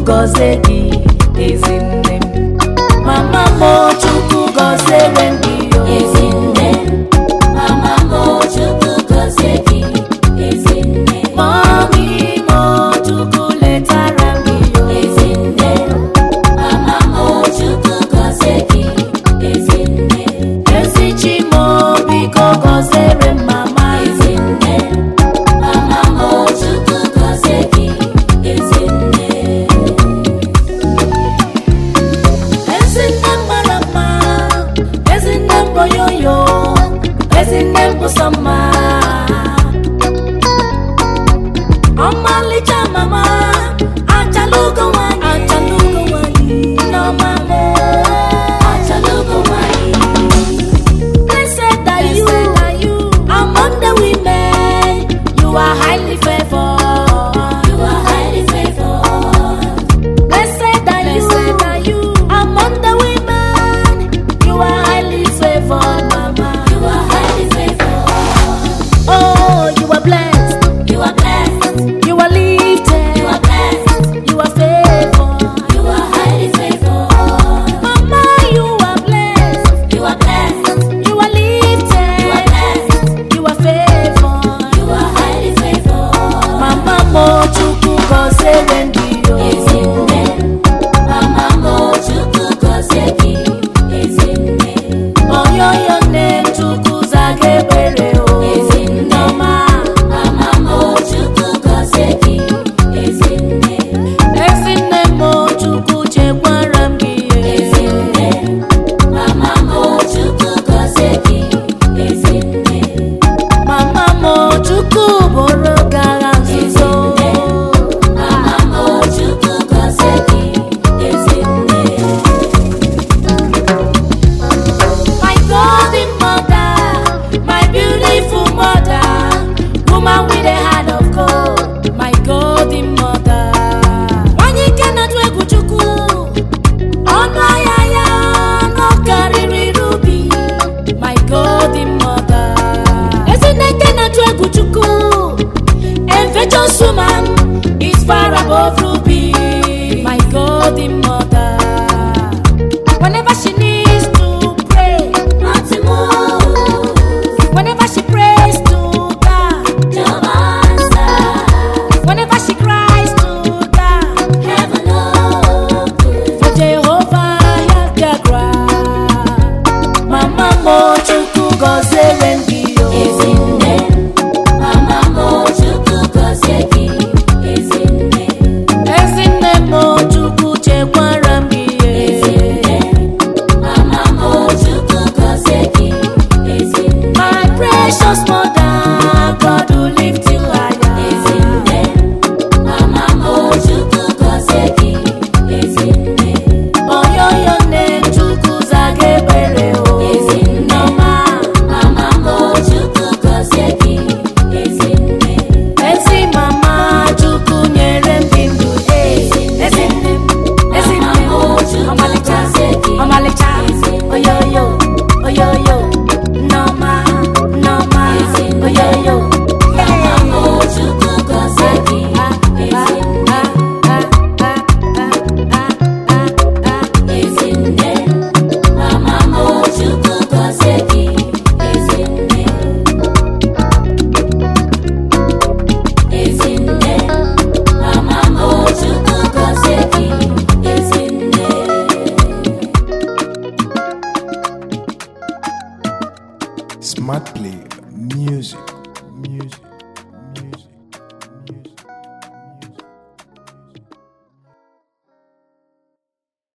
gọzie gị ezinne m mama m chukwu gọziere m gị o Ezinne, mama m Chukwu gọzie gị, ezinne. mami m chukwu letara m gị o Ezinne, mama m Chukwu gọzie gị, ezinne. ezi chi m biko gọziere m mama Ezinne, mama m Chukwu gọzie gị, ezinne. ezinne m mara mma ezinne m bụ yoyo ezinne m bụ sọ mma ọmalịcha mama achalugo nwanyị achalugo nwanyị n'ọma m Achalugo nwanyị, Blessed are you, among the women, you are highly favored. you are highly favored. Blessed are you, among the women, you are highly favored, mama. You are highly favored. Oh, you are blessed, You are blessed. you are lifted, You are blessed. you are favored. You are highly favored. Mama, you are blessed, You are blessed. you are lifted, You are blessed. you are favored. You are highly favored. Mama mo chukwu gọziere ndị o. Ezinne, mama m Chukwu gọzie gị, ezinne. Oyoyo nne m chukwu zaga ekpere o. Ezinne. Nneọma, Mama m Chukwu gọzie gị, ezinne. ezi nne m o chukwu chekwara m gị ihe. Ezinne, mama m Chukwu gọzie gị, ezinne. Mama m o chukwu bụrụ gị agha nzuzo. Ezinne. Mama m Chukwu gọzie gị, ezinne. My golden mother, my beautiful mother, woman with a heart of gold, my golden mother. Nwanyị nke na-atụ egwu Chukwu, ọnụ ahịa ya nọ karịrị rubi, my golden mother. Ezinne nke na-atụ egwu Chukwu, infectious woman is far above ruby, my golden mother. Whenever she needs to pray, Nothing moves, whenever she prays to God, Jehovah answers. whenever she cries to God, Heaven opens. for Jehovah hear their cry. Mama mo chukwu gọziere ndị o. Ezinne, mama m Chukwu gọzie gị, ezinne. Ezinne mo chukwu chekwara m gị ihe. Ezinne, mama m Chukwu gọzie gị, ezinne. My precious mother, God will lift you higher. Ezinne, mama m Chukwu gọzie gị, ezinne. Oyoyo nne chukwu zaga ekpere o. Ezinne. Nneọma. Mama m Chukwu gọzie gị, ezinne. Ezi mama Chukwu nyere m gị ndụ ee ezi nne m ezi nne m ọmalịcha ọmalịcha oyoyo oyoyo nneọma nneọma oyoyo Mama m Chukwu gọzie gị, ezinne. Ezinne, mama m Chukwu gọzie gị, ezinne. Ezinne, mama m Chukwu gọzie gị, ezinne. Smart Play